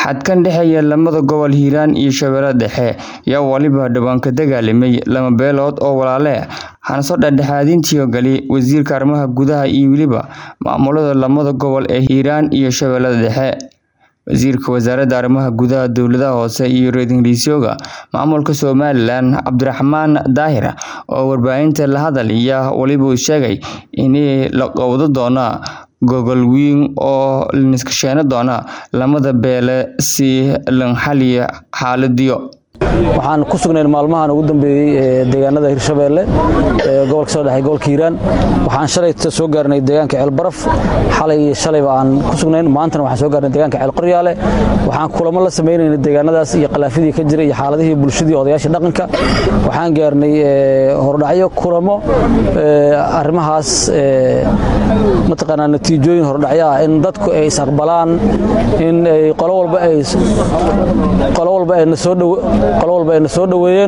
xadkan dhexeeya lamada gobol hiiraan iyo shabeelle dhexe ayaa waliba dhawaan ka dagaalamay lama beelood oo walaale ah hanaso dhexdhexaadintii gali wasiirka arrimaha gudaha iyo weliba maamulada lamada gobol ee hiiraan iyo shabeellada dhexe wasiirka wasaaradda arrimaha gudaha dowladaha hoose iyo ra-iisul maamulka somalilan cabdiraxmaan daahir oo warbaahinta la hadlaya waliba uu sheegay in la qowdo doona gogol weyn oo laniskasheeno doona lamada beele si lan xaliyo xaaladiyo waxaan ku sugnayn maalmahan ugu dambeeyey deegaanada hirshabeelle gobolka soo dhexey gobolka hiiraan waxaan shalay soo gaarnay deegaanka ceelbaraf xalay iyo shalayba aan ku sugnayn maantana waxaan soo gaarnay deegaanka ceelqoryaale waxaan kulamo la samaynayna deegaanadaas iyo khilaafyadii ka jira iyo xaaladihii bulshadii odayaashii dhaqanka waxaan gaarnay hordhacyo kulamo arrimahaas mataqaanaa natiijooyin hordhacyo ah in dadku ay is aqbalaan in ay qolo walba ay qolo walba ay na soo dhow qolo walba ayna soo dhoweeyeen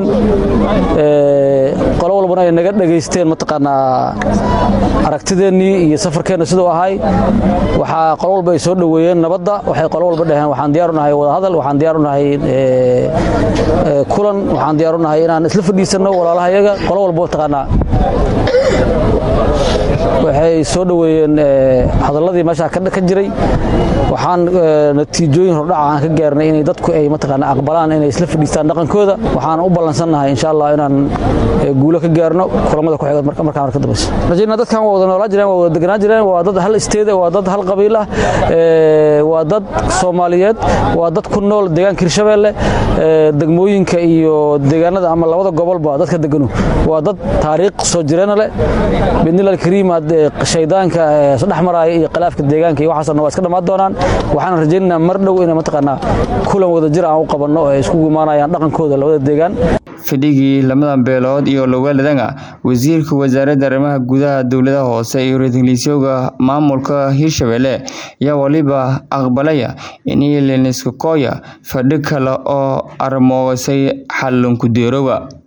qolo walbana ay naga dhegaysteen mataqaanaa aragtideennii iyo safarkeenna siduu ahay waxaa qolo walba ay soo dhoweeyeen nabadda waxay qolo walba dhaheen waxaan diyaar u nahay wadahadal waxaan diyaar u nahay kulan waxaan diyaar u nahay inaan isla fadhiisanno walaalaha yaga qolo walba mataqaanaa waxay soo dhoweeyeen hadalladii meeshaa ka jiray waxaan natiijooyin hordhaca aan ka gaarnay inay dadku ay mataqaanaa aqbalaan inay isla fadhiistaan dhaqankooda waxaan u ballansannahay insha allah inaan guulo ka gaarno kulamada ku xiga markaan marka dambayso rajayna dadkan waa wada noolaa jireen waa wada deganaa jireen waa dad hal isteed waa dad hal qabiil ah waa dad soomaaliyeed waa dad ku nool deegaanka hirshabeelle degmooyinka iyo deegaanada ama labada gobolba dadka deganu waa dad taariikh soo jireena leh bidnil alkariim shaydaanka dhex maraaya iyo khilaafka deegaanka iyo waxaasna waa iska dhammaan doonaan waxaan rajaynaynaa mar dhow inay mataqaanaa kulan wada jir aan u qabanno oo ay iskugu imaanayaan dhaqankooda labada deegaan fadhigii lamadan beelood iyo lowaaladanga wasiirka wasaaradda arrimaha gudaha dowladaha hoose iyo ra-iisul maamulka hirshabeelle ayaa waliba aqbalaya in leniska kooya fadhi kale oo armoosay xalanku deerowa